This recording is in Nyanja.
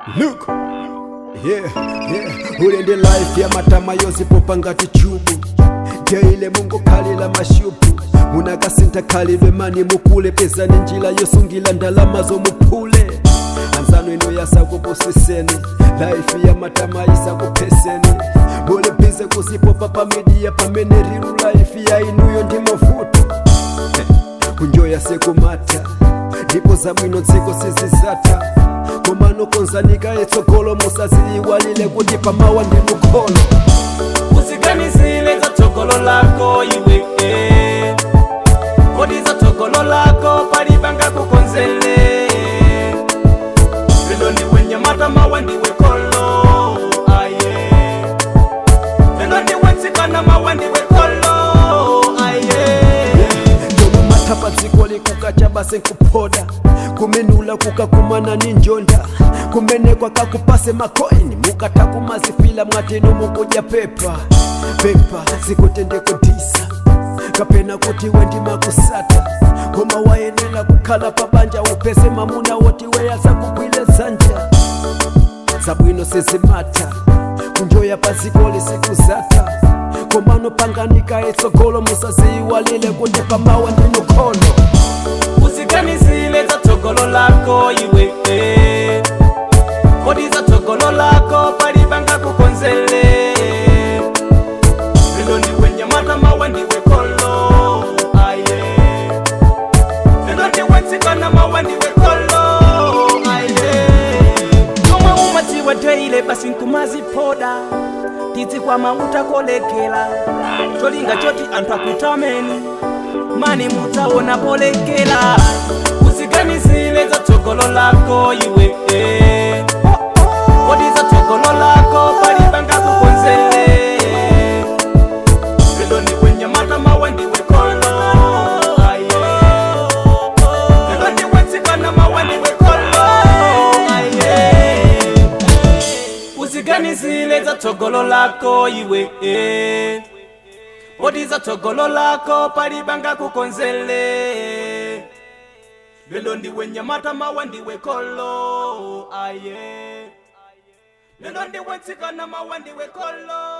Look. Yeah, yeah. ulinde life ya matama yozipopanga tichubu jaile mungu khalila mashupu munakasinta khalidwe mani mukule pezani njila yosungila ndalama zomuphule anzano ino yasakupusiseni life ya matama isakupeseni mulipize kuzipopa pamidiya pamene riru life ya inuyo ndi mavuto kunjoya sekumata ndipo zabwino dziko sizizata komano konzanika etsogolo musaziyiwalile kuti pamawa ndi mukholo usiganisile za tsogolo lako iwe eh. kodi za tsogolo lako palipanga kukonzele lelo ndiwe nyamata mawa ndiwe kolo aye lelo ndiwe tsikana mawa ndiwe kolo aye ndomo mathapa dziko likukacha base nkuphoda kumenula kukakumana ni njonda kumenekwa kakupase makoini mukatha kumazifila mwatino mukudya pepa pepa zikutendekudisa kapena kuti wendimakusata koma wayenera kukhala pabanja upeze mamuna woti weyaza kugwile dzanja zabwino sizimata kunjoya padziko lisikuzata komano panganika etsogolo musaziyiwalile kuti pamawa ndi mukholo usiganisile za tsogolo lako iwe eh. kodi za tsogolo lako palipanga kukonzele lelo ndiwe nyamata mawa ndiwe kolo aye lelo ndiwe tsikana mawa ndiwe kolo aye omwe umadziwa teile basi nkumazipoda tidzikwama utakolekela cholinga choti anthu akutameni mani mutaona polekela usiganisile za tsogolo lako iwe eh. kodi za tsogolo lako palipanga kukonzele lelo ndiwe nyamata mawa ndiwe kolo aye lelo ndiwe tsikana mawa ndiwe kolo aye usiganisile za tsogolo lako iwe eh. kodi za tsogolo lako palipanga kukonzele lelo ndiwe nyamata mawa ndiwe kolo aye lelo ndiwe tsikana mawa ndiwe kolo